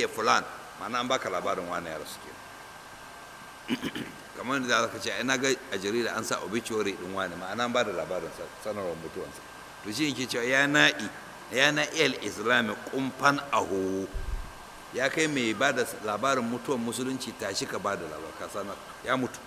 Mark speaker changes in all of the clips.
Speaker 1: tuwfiya fulan ma'ana an baka labarin wani ya rasu ke kamar da zaka ce ina ga a jarida an sa obituary din wani ma'ana an ba da labarin sanarwar mutuwansa to shi yake cewa ya na'i ya na'i al-islam kumfan ahu ya kai mai ba da labarin mutuwan musulunci tashi ka ba da labar ka sanar ya mutu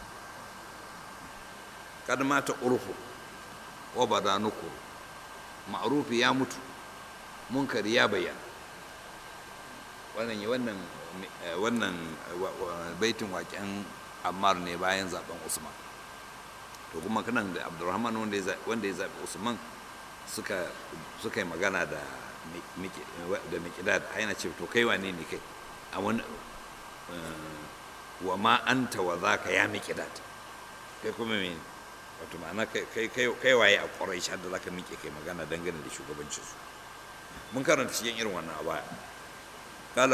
Speaker 1: kad mata urfu wa badanuku ma'rufi ya mutu munkari ya bayyana wannan wannan wannan baitin waƙen ammar ne bayan zaben usman to kuma kanan da abdurrahman wanda ya zaɓi usman suka suka yi magana da da miqdad yana ce to kai wane ne kai a wani wa ma anta wa zaka ya miqdad kai kuma me wato ma'ana kai kai waye a quraish da zaka miƙe kai magana dangane da shugabancin su mun karanta cikin irin wannan a baya قال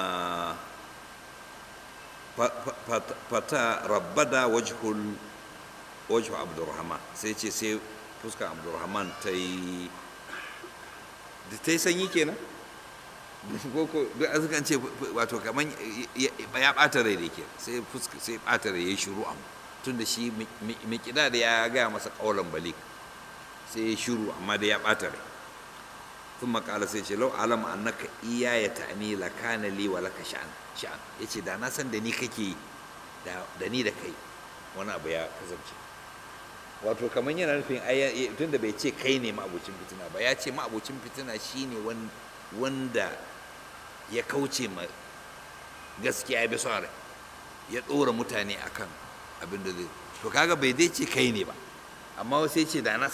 Speaker 1: fata rabbada wajhul wajhu abdurrahman sai ce sai fuskar abdurrahman ta yi da ta yi sanyi kenan ko duk an sukan ce wato kaman ya ɓata rai da ke sai fuska sai ɓata rai ya yi shiru amma tun da shi mikida da ya gaya masa ƙaunar balik sai ya shiru amma da ya ɓata rai ثم قال سيدي لو علم انك اياي تعني لكان لي ولك شأن شأن yace da na san da ni kake da ni da kai wani abu ya kasance wato kamar yana nufin tun da bai ce kai ne ma'abucin fitina ba ya ce ma'abucin fitina shine wanda ya kauce ma gaskiya ya bi son rai ya ɗora mutane akan abin da zai to kaga bai dai ce kai ne ba amma sai ce da na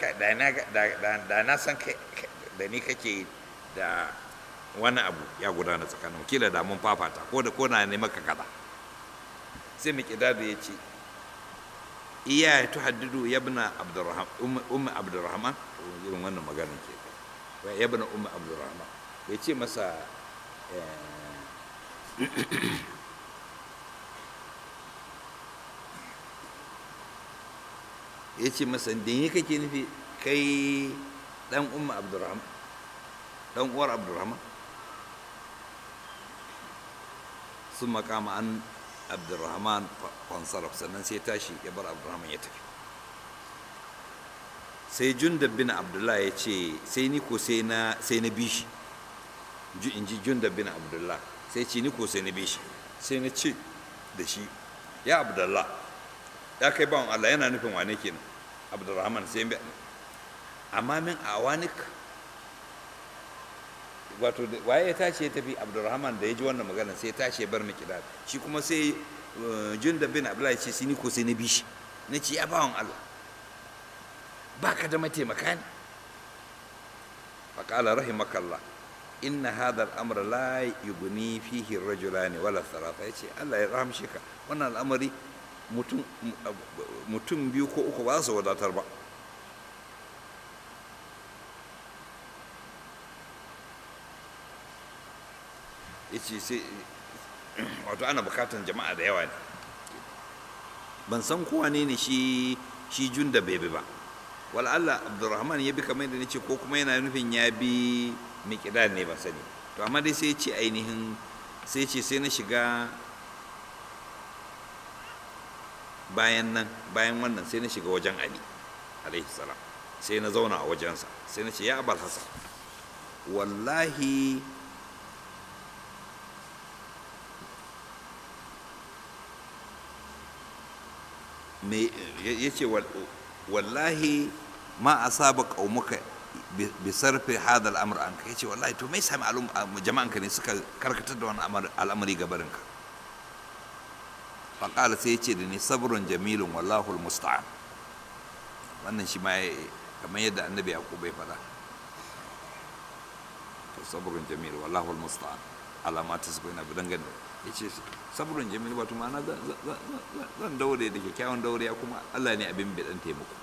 Speaker 1: san kai da ni kake da wani abu ya gudana tsakanin kila da mun fafata ko da ko na ne maka kada sai mu kida da yace iya ya tuhaddidu yabna abdurrahman ummu abdurrahman irin wannan maganar ke wa yabna ummu abdurrahman bai ce masa ya ce masa da ni kake nufi kai dan umma abdurrahman dan uwar abdurrahman sun makama an abdurrahman fansaraf sannan sai tashi ya bar abdurrahman ya tafi sai jundab bin abdullah ya ce sai ni ko sai na sai na bi shi in ji jundab bin abdullah sai ce ni ko sai na bi shi sai na ce da shi ya abdullah ya kai bawan allah yana nufin wane kenan abdurrahman sai amma min awanik wato waye ya tashi ya tafi abdurrahman da ya ji wannan magana sai ya tashi ya bar miki da shi kuma sai junda bin abdullahi ce sai ni ko sai na bi shi na ce ya bawan allah ba ka da mataimaka ne faƙala rahimakallah inna hadha al-amr la yughni fihi ar-rajulani wala thalatha yace Allah ya rahamshe ka wannan al'amari mutum mutum biyu ko uku ba su wadatar ba yace sai wato ana bukatan jama'a da yawa ne ban san kowa ne ne shi shi junda bebe ba wal Allah Abdurrahman ya bi kamar da nace ko kuma yana nufin ya bi miqdad ne ban sani to amma dai sai ya ce ainihin sai ce sai na shiga bayan nan bayan wannan sai na shiga wajen Ali alaihi salam sai na zauna a wajensa sai na ce ya abal hasan wallahi me ya ce wallahi ma asaba qaumuka bi sarfi hada al'amr an ka yace wallahi to me sami jama'an ka ne suka karkatar da wannan al'amari gabarin ka fa qala sai yace da ni sabrun jamilun wallahu almusta'an wannan shi ma kamar yadda annabi yaqub bai fada to sabrun jamil wallahu almusta'an alama ta sabina bi dangane yace sabrun jamil wato ma'ana zan daure da kyakkyawan daure kuma Allah ne abin bidan taimako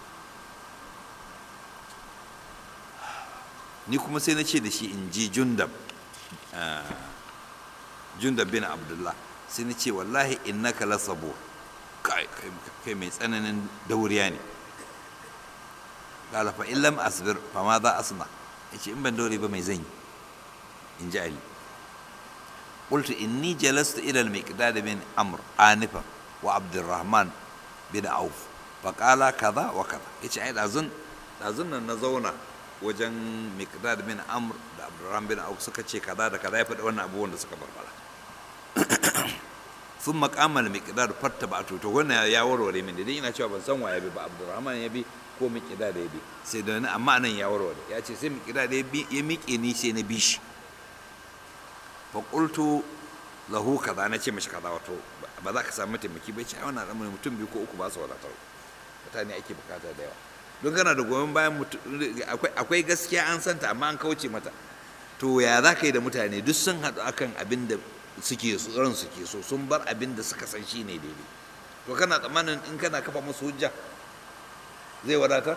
Speaker 1: ni kuma sai na ce da shi in ji jundab jundab bin abdullah sai na ce wallahi innaka la sabur kai mai tsananin dauriya ne qala fa in lam asbir fa ma za asna yace in ban daure ba mai zan yi in ji ali قلت إني جلست إلى المقداد بن عمرو آنفا وعبد الرحمن بن عوف فقال كذا وكذا يجي عيد أظن أظن نزونا wajen miqdad bin amr da abdurrahman bin auf suka ce kaza da kaza ya faɗi wannan abubuwan da suka barbara sun makamar miqdad fatta ba to to wannan ya warware min dai ina cewa ban san waye bi ba abdurrahman ya bi ko miqdad ya bi sai da amma nan ya warware ya ce sai miqdad ya bi ya miƙe ni sai na bi shi fa qultu lahu kaza na ce mishi kaza wato ba za ka samu taimaki ba ce ai wannan al'amari mutum biyu ko uku ba su wadatar mutane ake bukata da yawa don kana da goyon bayan akwai gaskiya an santa amma an kauce mata to ya za ka yi da mutane duk sun haɗu akan abin da suke ran suke so sun bar abin da suka san shi ne daidai to kana tsammanin in kana kafa musu hujja zai wadata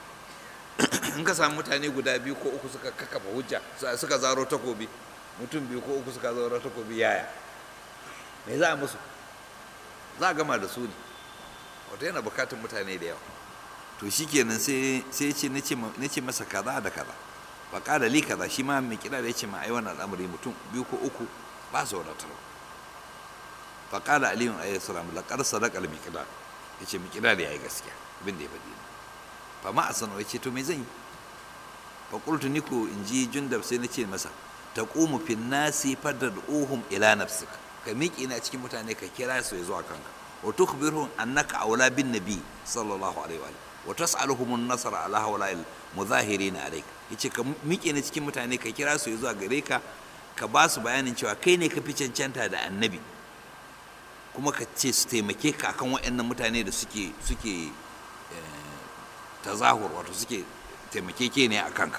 Speaker 1: in ka samu mutane guda biyu ko uku suka kafa hujja suka zaro takobi mutum biyu ko uku suka zaro takobi yaya me za a musu za a gama da su ne wato yana bukatun mutane da yawa to shikenan sai sai ce nace masa kaza da kaza fa qala li kaza shi ma mai kira da yace ma ai wannan al'amari mutum biyu ko uku ba su wadatar fa qala ali alayhi salam laqad sadaqa al miqdad yace miqdad yayi gaskiya abin da ya faɗi fa ma asanu yace to me zan yi fa qultu niku inji jundab sai nace masa taqumu fin nasi fad'uhum ila nafsika ka miƙe na cikin mutane ka kira su ya zuwa kanka wa tukhbirhum annaka aula bin nabi sallallahu alaihi wa wa tas'aluhum an-nasr ala hawla'il muzahirin alayk yace ka miƙe ne cikin mutane ka kira su zuwa gare ka ka ba su bayanin cewa kai ne ka fi cancanta da annabi kuma ka ce su taimake ka akan waɗannan mutane da suke suke tazahur wato suke taimake ke ne a kanka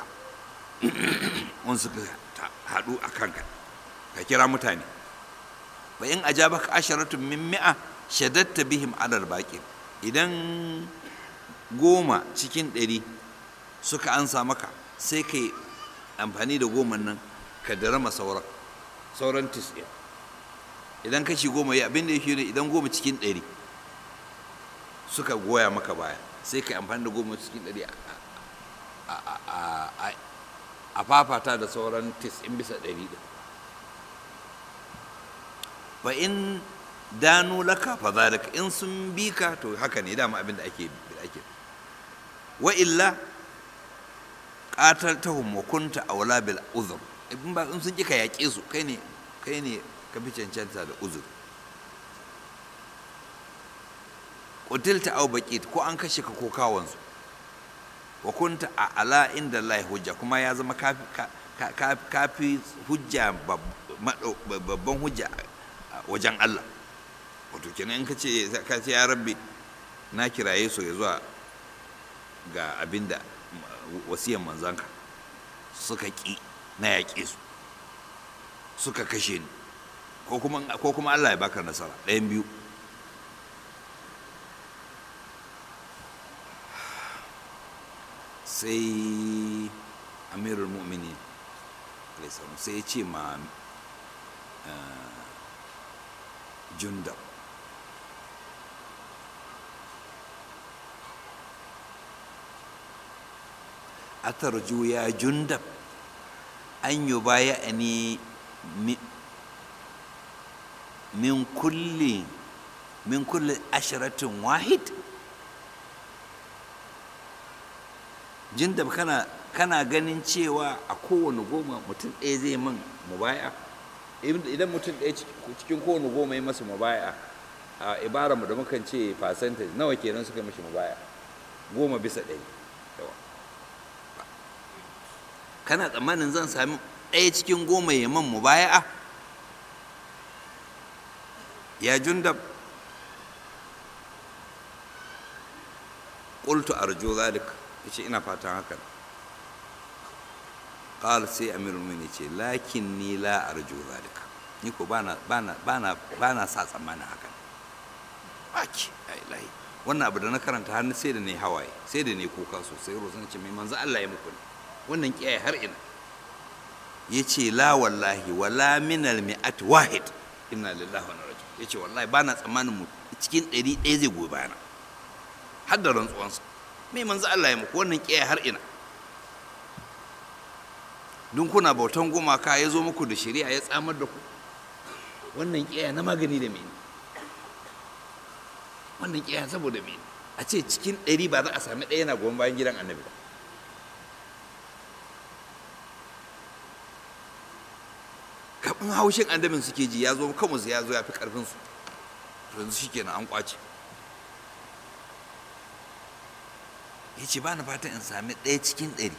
Speaker 1: wani suka haɗu a kanka ka kira mutane fa in ajabaka asharatun min mi'a shadatta bihim alal baqin idan goma cikin ɗari suka ansa maka sai ka yi amfani da goma nan ka darama sauran sauran tis'in idan kashi goma ya abin da yake ne idan goma cikin ɗari suka goya maka baya sai ka yi amfani da goma cikin ɗari a fafata da sauran tis'in bisa ɗari ɗin fa in danu laka fa zalika in sun bi ka to haka ne dama abin da ake ake wa illa qataltahum wa kunta awla bil uzr in ba in sun ki ka yaƙe su kai ne kai ne ka fi cancanta da uzur qutilta aw baqit ko an kashe ka ko kawon su wa kunta a ala inda Allah hujja kuma ya zama kafi kafi hujja babban hujja wajen Allah wato kenan in ka ce ka ce ya rabbi na kiraye su ya zuwa ga abin da wasiyan manzanka suka ƙi na yaƙe su suka kashe ni ko kuma Allah ya baka nasara ɗayan biyu sai amirul mu'mini sai ya ce ma jundab atarju ya jundab an yi baya ni min kulli min kulli ashiratin wahid jundab kana kana ganin cewa a kowane goma mutum ɗaya zai man mubaya idan mutum ɗaya cikin kowane goma ya masa mubaya a ibara mu da mukan ce percentage nawa kenan suka mishi mubaya goma bisa ɗari kana tsammanin zan sami ɗaya cikin goma ya man mubaya'a ya jundab qultu arju zalik yace ina fatan hakan qala sai amirul mu'minin ce lakin ni la arju zalika ni ko bana bana bana bana sa tsammanin hakan baki ai lahi wannan abu da na karanta har sai da ne hawaye sai da ne kuka sosai rozan ce mai manzo Allah ya muku ne wannan kiyaye har ina ya ce la wallahi wala minal mi'at wahid inna lillahi wa inna ya ce wallahi ba na tsammanin mu cikin ɗari ɗaya zai goyi bayana har da rantsuwansa me manzo Allah ya muku wannan kiyaye har ina dun kuna bautan gumaka ya zo muku da shari'a ya tsamar da ku wannan ƙiyaya na magani da mene wannan ƙiyaya saboda mene a ce cikin ɗari ba za a sami ɗaya na goyon bayan gidan annabi ba kafin haushin annabin suke ji ya zo kansu ya zo ya fi ƙarfinsu yanzu shi kenan an ƙwace ya ce ba na fatan in sami ɗaya cikin ɗari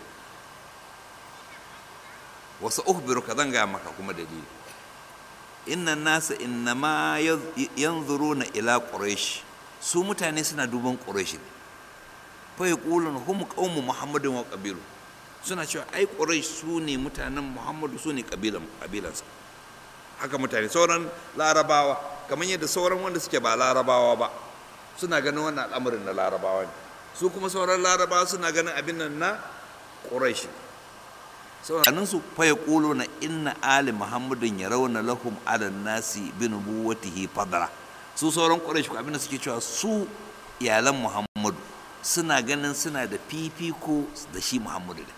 Speaker 1: wasu uhbiru ka zan gaya maka kuma dalili inna nasa innama yanzuruna ila quraish su mutane suna duban quraish ne fa yaqulun hum qaumu muhammadin wa qabilu suna cewa ai quraish su ne mutanen muhammadu su ne kabilan kabilansa haka mutane sauran larabawa kamar yadda sauran wanda suke ba larabawa ba suna ganin wannan al'amarin na larabawa ne su kuma sauran larabawa suna ganin abin nan na quraish sauran su fa yaquluna inna ali muhammadin yarawna lahum ala nasi bi nubuwatihi fadla su sauran quraish ko abinda suke cewa su iyalan muhammadu suna ganin suna da fifiko da shi muhammadu ne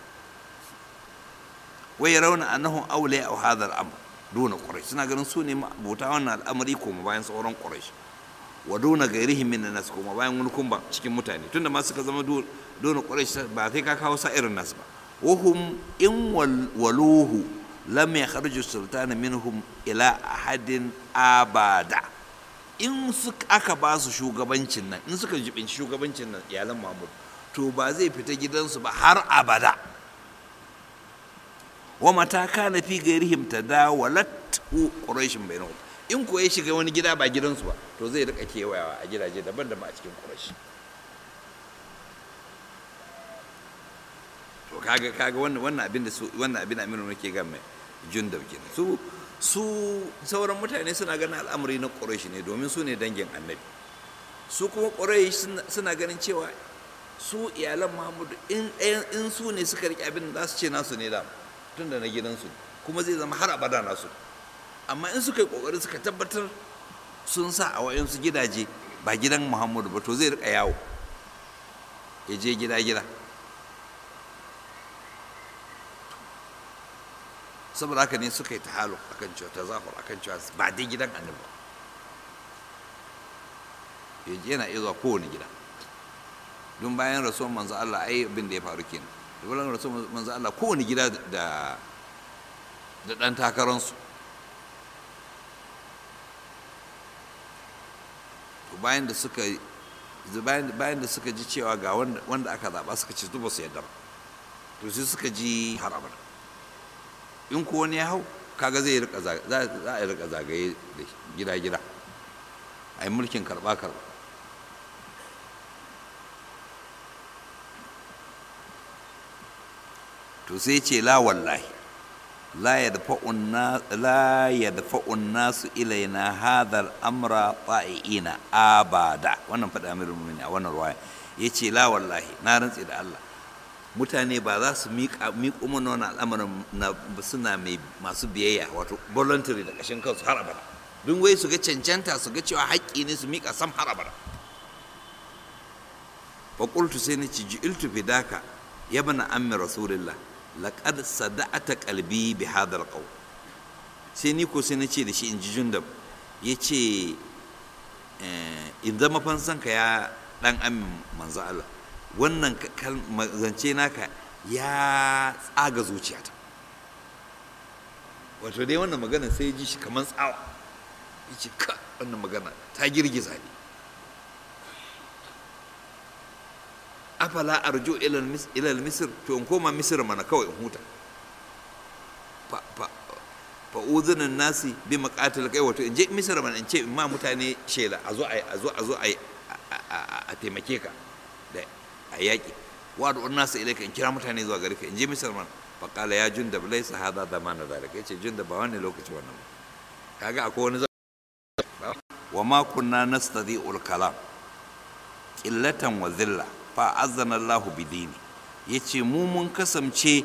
Speaker 1: wai yarawna annahum awliya aw hadha al-amr duna quraish suna ganin su ne bauta wannan al'amari ko bayan sauran quraish wa duna gairihim min nas kuma bayan wani kumba cikin mutane tunda ma suka zama duna quraish ba sai ka kawo sa irin nasu ba وهم إن ولوه لم يخرج السلطان منهم إلى أحد أبدا in suka aka ba su shugabancin nan in suka jibinci shugabancin nan iyalan mahmud to ba zai fita gidansu ba har abada wa mata kana fi gairihim tadawalat quraishin bainahum in ko ya shiga wani gida ba gidansu ba to zai rika kewayawa a gidaje daban-daban a cikin quraish to kaga kaga wannan wannan abin da su wannan abin Aminu nake ga mai jundab kenan su su sauran mutane suna ganin al'amari na Quraysh ne domin su ne dangin Annabi su kuma Quraysh suna ganin cewa su iyalan Muhammadu in in su ne suka rike abin da za su ce nasu ne da tunda na gidansu kuma zai zama har abada nasu amma in suka yi kokari suka tabbatar sun sa a wayansu gidaje ba gidan Muhammadu ba to zai rika yawo ya je gida gida saboda haka ne suka yi ta halu akan cewa ta zafar akan cewa ba dai gidan annabi yaji yana iya zuwa kowane gida don bayan rasuwan manzo Allah ai abin da ya faru kenan da bayan rasuwan manzo Allah kowane gida da da dan takaransu to bayan da suka bayan da suka ji cewa ga wanda aka zaba suka ce ba su yadda ba to sai suka ji har abada in ko wani ya hau kaga zai rika za a rika zagaye da gida gida a yi mulkin karba karba to sai ce la wallahi la yadfa'un nasu ilaina hadha al-amra ta'iina abada wannan faɗa amirul mu'minin a wannan ruwaya yace la wallahi na rantse da Allah mutane ba za su miƙo mana wani al'amarin na suna mai masu biyayya wato voluntary da ƙashin kansu har abada don wai su ga cancanta su ga cewa haƙƙi ne su miƙa sam har abada fa qultu sai nace ji'iltu fidaka ya bana ammi rasulillah laqad sada'ata qalbi bi hadha alqawl sai ni ko sai nace da shi in ji jundab yace in zama fansanka ya dan amin manzo Allah wannan zance naka ya tsaga zuciyata wato dai wannan magana sai ji shi kamar tsawa ya ce ka wannan magana ta girgiza ne afala arju ilal misir to in koma misir mana kawai in huta fa uzunin nasi bi maqatil kai wato in je misir mana in ce in ma mutane shela a zo a zo a zo a taimake ka da a yaƙi wa da nasu ilaika in kira mutane zuwa gare ka in je misir man faƙala ya junda bai sa hada da mana zalika yace junda ba wani lokaci wannan ba kaga akwai wani wa ma kunna nastadi'ul kalam qillatan wa dhilla fa azzana Allah bi dini yace mu mun kasance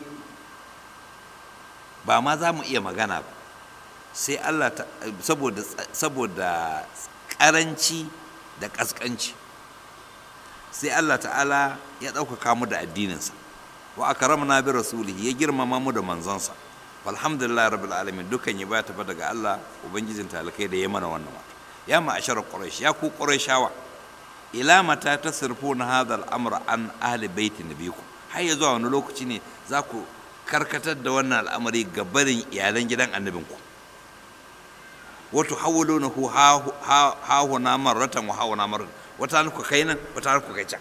Speaker 1: ba ma za mu iya magana ba sai Allah saboda saboda karanci da kaskanci sai Allah ta'ala ya ɗaukaka mu da addininsa wa akramna bi rasulihi ya girmama mu da manzonsa alhamdulillah rabbil alamin dukan ya bata fa daga Allah ubangijin talakai da ya mana wannan wato ya ma'ashar quraish ya ku qurayshawa ila mata tasrifuna hadha al-amra an ahli baiti nabiyikum har ya zuwa wani lokaci ne za ku karkatar da wannan al'amari ga barin iyalan gidan annabinku wato hawulunahu ha huna marratan wa hawuna marratan wata ku kai nan wata ku kai can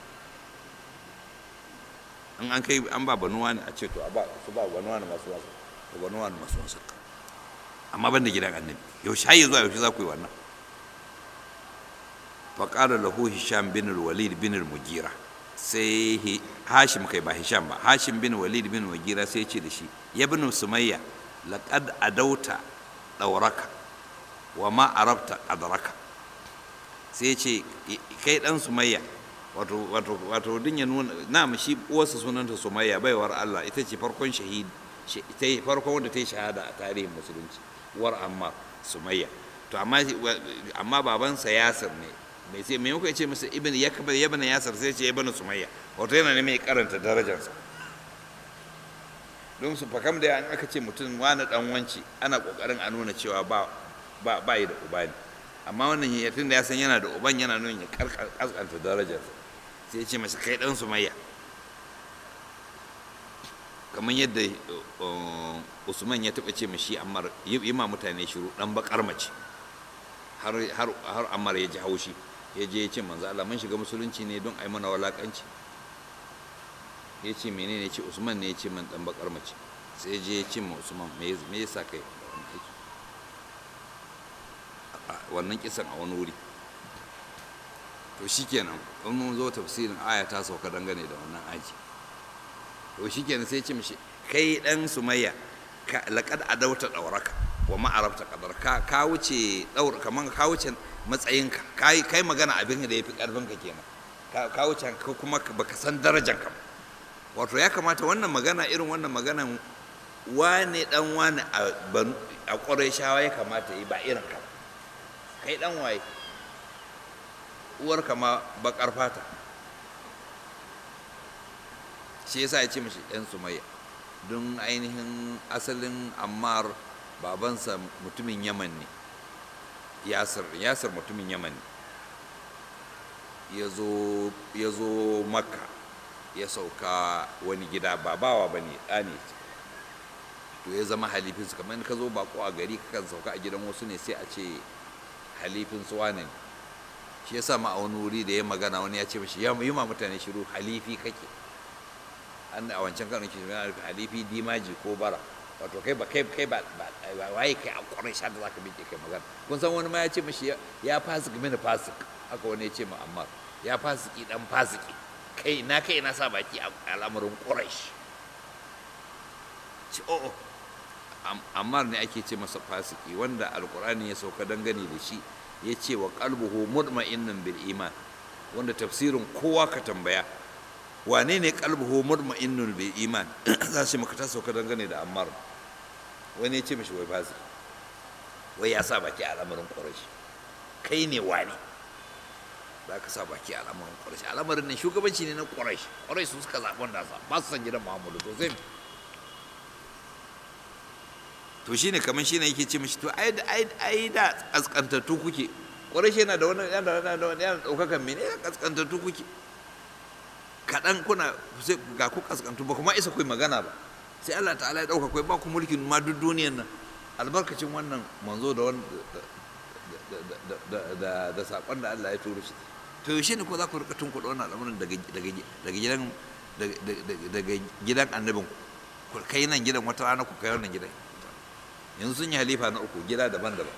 Speaker 1: in an kai an ba banuwa ne a ce to a ba su ba banuwa ne masu wasu to banuwa ne masu wasu amma ban da gidan annabi yaushe har zuwa yaushe za ku yi wannan faƙalar lahu hisham bin walid bin mugira sai hashim kai ba hisham ba hashim bin walid bin mugira sai ce da shi ya bin sumayya laqad adauta dauraka wa ma arabta qadraka sai ce kai dan sumayya wato wato wato din ya nuna na shi uwarsa sunanta sumayya baiwar Allah ita ce farkon shahid ita ce farkon wanda ta yi shahada a tarihin musulunci war amma sumayya to amma amma babansa yasir ne mai sai mai ya ce masa ibn yakbar ibn yasir sai ce ibn sumayya wato yana ne mai karanta darajarsa don su fakam da an aka ce mutum wani dan wanci ana kokarin a nuna cewa ba ba ba yi da uba ne amma wannan ya tun da ya san yana da uban yana nuna ya kaskanta darajarsa sai ya ce masa kai dan sumayya kamar yadda usman ya taɓa ce mashi ammar yi ma mutane shiru dan bakar mace har har ammar ya ji haushi ya je ya ce manzo Allah mun shiga musulunci ne don a yi mana walakanci ya ce menene ya ce usman ne ya ce man dan bakar mace sai je ya ce ma usman me yasa kai wannan kisan a wani wuri to shikenan in mun zo tafsirin aya ta sauka dangane da wannan aji to shikenan sai ce mishi kai dan sumayya laqad adauta dauraka wa ma arabta qadar ka ka wuce daur kaman ka wuce matsayinka kai kai magana abin da yafi karfin ka kenan ka wuce ka kuma baka san darajar ka wato ya kamata wannan magana irin wannan maganan wane dan wane a ƙwarai shawa ya kamata yi ba irin ka kai dan waye uwarka ma bakar fata shi yasa ya ce mashi ɗan sumayya don ainihin asalin ammar babansa mutumin yaman ne yasir yasir mutumin yaman ne ya zo makka ya sauka wani gida ba bawa ba ne ɗa ne to ya zama halifinsu kamar ka zo bako a gari kakan sauka a gidan wasu ne sai a ce halifin su wane shi yasa ma a wani wuri da ya magana wani ya ce mashi ya yi ma mutane shiru halifi kake an a wancan karin ke yana halifi dimaji ko bara wato kai ba kai kai ba waye kai a kwarai sha da zaka miƙe kai magana kun san wani ma ya ce mashi ya fasik mini fasik haka wani ya ce ma amma ya fasiki dan fasiki kai na kai na sa baki a al'amarin quraish ci o'o ammar ne ake ce masa fasiki wanda alkur'ani ya sauka dangane da shi ya ce wa qalbuhu mutma'innun bil iman wanda tafsirin kowa ka tambaya wane ne qalbuhu mutma'innun bil iman za shi maka ta sauka dangane da ammar wani ya ce mishi wai fasiki wai ya sa baki a al'amarin quraish kai ne wane za ka sa baki a al'amarin quraish al'amarin ne shugabanci ne na quraish quraish su suka zaɓi wanda sa ba su san gidan muhammadu to sai to shine kamar shine yake ce mishi to ai ai ai da kaskantattu kuke ƙwarai yana da wani yana da wani yana ɗaukakan mene ya kaskantattu kuke kaɗan kuna sai ga ku kaskantu ba kuma isa ku magana ba sai Allah ta'ala ya ɗauka kai ba ku mulkin ma duk duniyan nan albarkacin wannan manzo da wani da da saƙon da Allah ya turo shi to yaushe ne ko za ku rika tunkuɗa wannan al'amuran daga daga gidan daga gidan annabin ku kai nan gidan wata rana ku kai wannan gidan yanzu sun yi halifa na uku gida daban-daban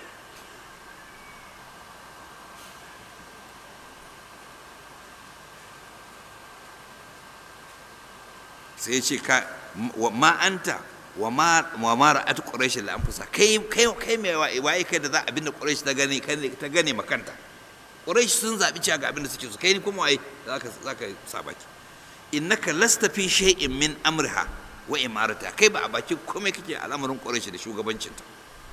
Speaker 1: sai ce ka ma anta wa ma wa ma ra'at quraish la anfusa kai kai kai me waye kai da za abinda quraish ta gane ta gane makanta quraish sun zabi cewa ga abinda suke so kai ni kuma waye zaka zaka sabaki innaka lasta fi shay'in min amriha wa imarata kai ba a bakin komai kake al'amarin ƙwarai da shugabancinta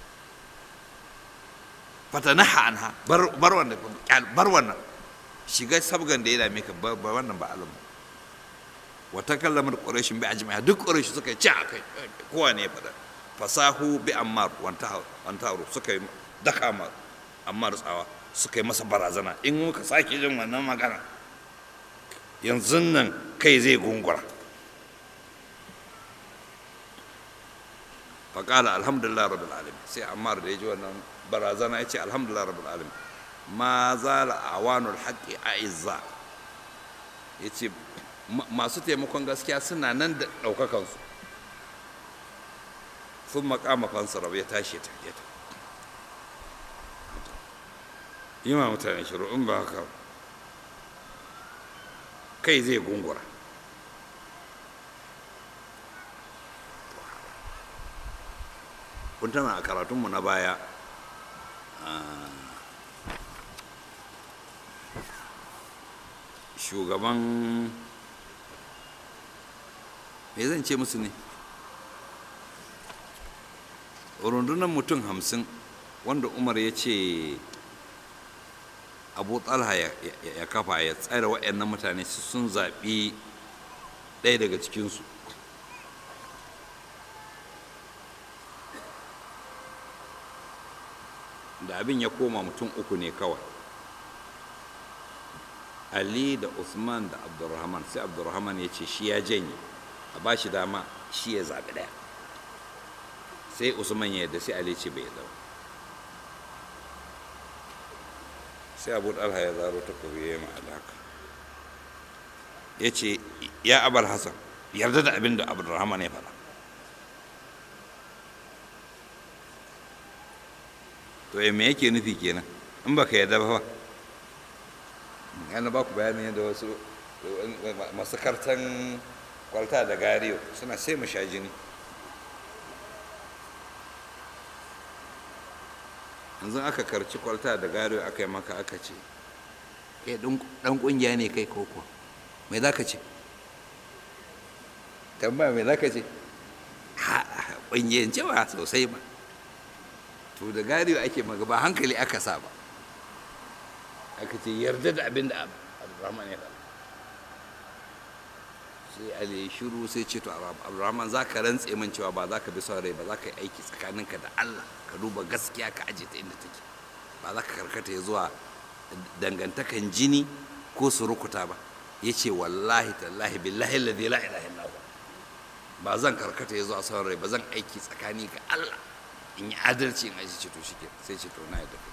Speaker 1: fatanaha anha bar bar wannan bar wannan shiga sabgan da ya dame ka ba wannan ba alamu wa takallamar quraishin bi ajma'a duk quraish suka ci a kai kowa ne ya faɗa fasahu bi ammar wantaru suka yi daka ma ammar tsawa suka yi masa barazana in muka sake jin wannan magana yanzu nan kai zai gungura faƙala alhamdulillah rabbil alamin sai ammar da ya ji wannan barazana ya ce alhamdulillah rabbil alamin ma zala awanul haqqi a'izza ya ce masu taimakon gaskiya suna nan da ɗaukakansu sun makama fansarau ya tashi ta ya ta yi ma mutane shiru in ba haka kai zai gungura kun tana a karatunmu na baya shugaban me zan ce musu ne rundunar mutum hamsin wanda umar ya ce abu talha ya kafa ya tsare waɗannan mutane sun zaɓi ɗaya daga cikinsu da abin ya koma mutum uku ne kawai ali da usman da abdurrahman sai abdurrahman ya ce shi ya janye a ba shi dama shi ya zaɓi ɗaya sai usman ya yadda sai ali ce bai yadda ba sai abu ɗalha ya zaro ta kobi ya yi haka ya ce ya abar hassan yarda da abin da abdurrahman ya faɗa to me yake nufi kenan in baka yarda ba yana ba ku bayanin yadda wasu masu kartan kwalta da gariyo suna sai mu sha jini yanzu aka karci kwalta da gariyo aka yi maka aka ce kai dan kungiya ne kai koko mai za ka ce tambaya mai za ka ce kungiyan cewa sosai ba to da gariyo ake maga ba hankali aka sa ba aka ce yarda da abin da abdurrahman ya faɗa sai ali shiru sai ce to abdurrahman za ka rantse min cewa ba za ka bi son rai ba za ka yi aiki tsakaninka da allah ka duba gaskiya ka aje ta inda take ba za ka karkata ya zuwa dangantakan jini ko surukuta ba ya ce wallahi tallahi billahi ladhi la ilaha illa ba zan karkata ya zuwa son rai ba zan aiki tsakani ga allah in yi adalci in aji ce to shi sai ce to na yadda kai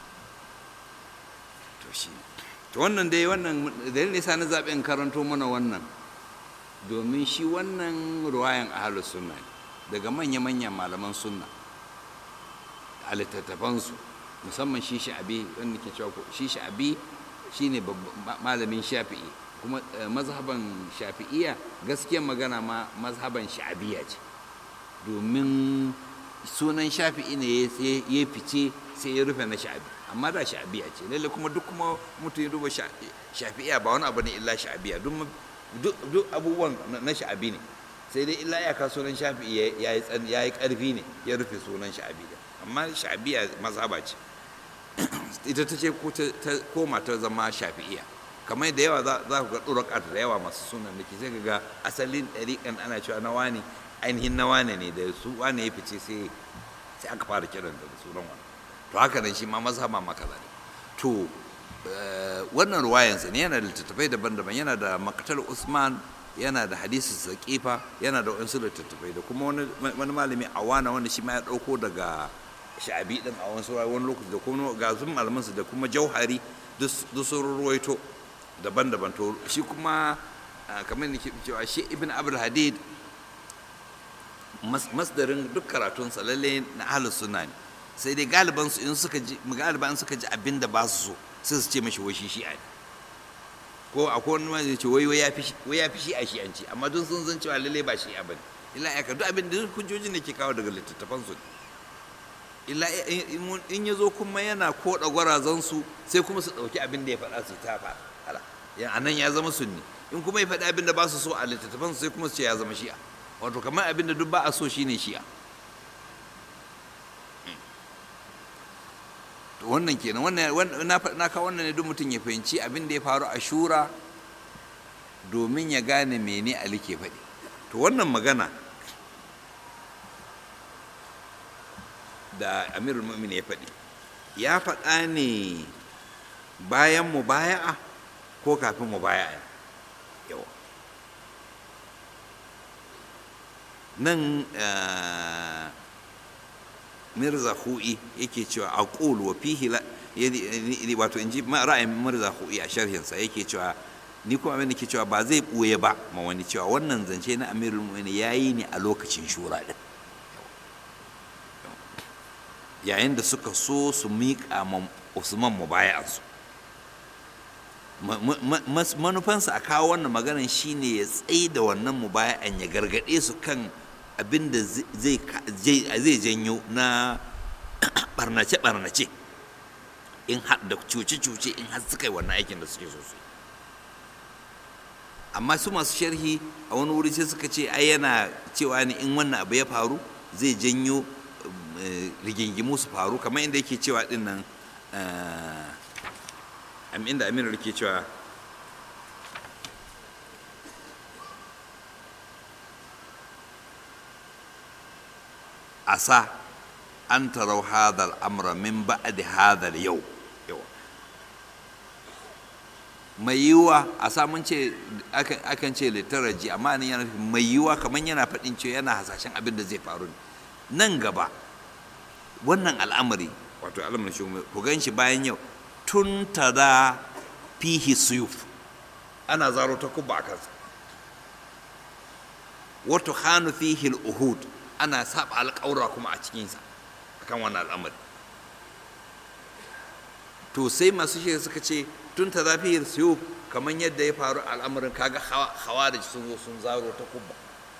Speaker 1: to shi to wannan dai wannan dalilin nisa na zaɓe in karanto mana wannan domin shi wannan ruwayan ahalus sunna ne daga manya-manyan malaman sunna a littattafansu musamman shi sha'abi wanda ke cewa shi sha'abi shine malamin shafi'i kuma mazhaban shafi'iya gaskiyar magana ma mazhaban sha'abiya ce domin sunan shafi'i ne ya fice sai ya rufe na sha'abi amma da sha'abiya ce lalle kuma duk kuma mutum ya duba shafi'iya ba wani abu ne illa sha'abiya duk abubuwan na sha'abi ne sai dai illa ya ka sunan shafi'i ya yi karfi ne ya rufe sunan sha'abi amma sha'abiya mazhaba ce ita ta ce ta koma ta zama shafi'iya kamar da yawa za ku ga ɗuraƙat da yawa masu sunan da ke sai ga asalin ɗariƙan ana cewa na wani ainihin na wane ne da su wane ya fice sai sai aka fara kiran da sunan wani to haka nan shi ma mazhaba ma kaza ne to wannan ruwayansa ne yana da littattafai daban-daban yana da makatar usman yana da hadisi saqifa yana da wasu littattafai da kuma wani malami awana wanda shi ma ya dauko daga sha'abi din a wasu wani lokaci da kuma ga sun malamansu da kuma jauhari duk sun ruwaito daban-daban to shi kuma kamar da ke cewa shi ibn abdul hadid masdarin duk karatunsa lalle na ahlus sunna ne sai dai galiban su in suka ji galiban suka ji abin da ba su so sai su ce mashi wai shi shi'a ne ko akwai wani ma zai ce wai wai ya fi wai ya fi shi'a shi'anci amma duk sun san cewa lalle ba shi'a bane illa ya ka duk abin da hujjojin da ke kawo daga littattafan su illa in ya zo kuma yana koda gwarazan su sai kuma su dauki abin da ya faɗa su ta faɗa a nan ya zama sunni in kuma ya faɗi abin da ba su so a littattafan su sai kuma su ce ya zama shi'a wato kamar abin da duk ba a so shine shi'a wannan kenan wannan na kawo wannan ne duk mutum ya fahimci abin da ya faru a shura domin ya gane mene ali ke faɗi to wannan magana da amirul mu'min ya faɗi ya faɗa ne bayan mubaya'a ko kafin mubaya'a yawa nan mirza hu'i yake cewa aqul wa fihi wato in ji ra'ayin mirza hu'i a sharhinsa yake cewa ni kuma abin da ke cewa ba zai ɓoye ba ma wani cewa wannan zance na amirul mu'minin ya yi ne a lokacin shura ɗin yayin da suka so su miƙa ma usman mubaya'ansu manufansa a kawo wannan maganan shine ya tsaye da wannan mubaya'an ya gargaɗe su kan abin da zai janyo na ɓarnace-ɓarnace in har da cuce-cuce in har suka yi wannan aikin da suke so su amma su masu sharhi a wani wuri sai suka ce ai yana cewa ne in wannan abu ya faru zai janyo rigingimu su faru kamar inda yake cewa din nan inda aminu ke cewa asa an tarau hadal amra min ba'di hadal yau mai yiwuwa a samun ce akan ce littaraji amma nan yana mai yiwuwa kamar yana faɗin cewa yana hasashen abin da zai faru nan gaba wannan al'amari wato al'amarin shi ku gan shi bayan yau tun tada fihi suyuf ana zaro ta kubba a kansa wato hannu fihi uhud ana saba alƙawura kuma a cikinsa akan wannan al'amari to sai masu shi suka ce tun ta zafi siyo kamar yadda ya faru al'amarin kaga hawa da sun zo sun zaro ta kubba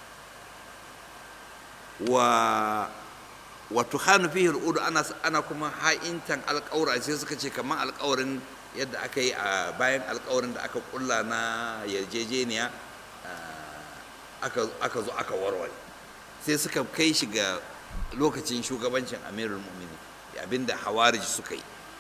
Speaker 1: wa wato hannu fihi al'udu ana ana kuma ha'intan alƙawura sai suka ce kamar alƙawarin yadda aka yi a bayan alƙawarin da aka kulla na yarjejeniya aka zo aka warware sai suka kai shi ga lokacin shugabancin amirul mu'mini abinda hawarij suka yi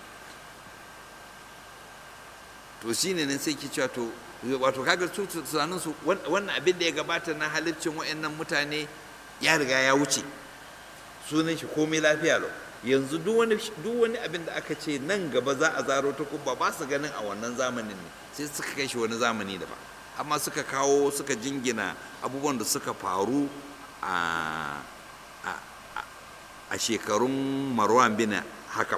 Speaker 1: to shine nan sai ki cewa to wato kaga su tunanin su wannan abin da ya gabata na halittin wayannan mutane ya riga ya wuce sunan shi komai lafiya lau yanzu duk wani duk wani abin da aka ce nan gaba za a zaro ta kubba ba su ganin a wannan zamanin ne sai suka kai shi wani zamani daban amma suka kawo suka jingina abubuwan da suka faru a a shekarun marwan bin hakam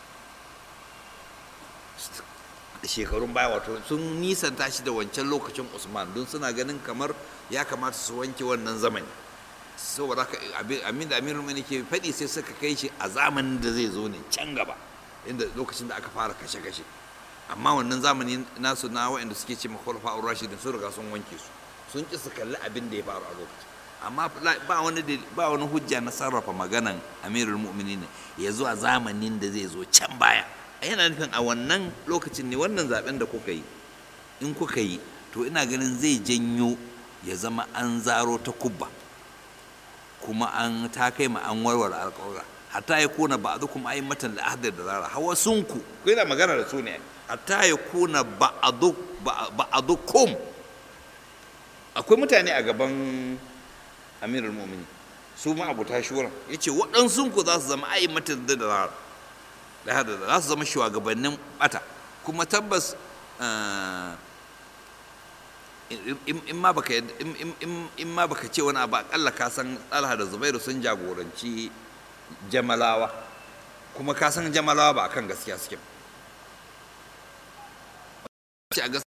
Speaker 1: shekarun baya wato sun nisanta shi da wancan lokacin usman don suna ganin kamar ya kamata su wanke wannan zamani saboda haka amin da amirul mani ke faɗi sai suka kai shi a zamanin da zai zo ne can gaba inda lokacin da aka fara kashe-kashe amma wannan zamani nasu na waɗanda suke ce makwalfa rashidin sun riga sun wanke su sun ƙi su kalli abin da ya faru a lokacin amma ba wani ba wani hujja na sarrafa maganan amirul mu'minin ya zo a zamanin da zai zo can baya yana nufin a wannan lokacin ne wannan zaben da kuka yi in kuka yi to ina ganin zai janyo ya zama an zaro ta kubba kuma an ta kai ma an warware alƙawura hatta ya kuna ba a kuma ai matan la'adar da zara hawa sunku ku yana magana da su ne hatta ya kuna ba a kum akwai mutane a gaban amirul mumini su ma abu ta shura ya ce waɗansunku za su zama ai matan da zara za su zama shugabannin bata kuma tabbas in ma baka in ma baka ce wani abu akalla ka san Talha da Zubairu sun jagoranci Jamalawa kuma ka san Jamalawa ba akan gaskiya suke ba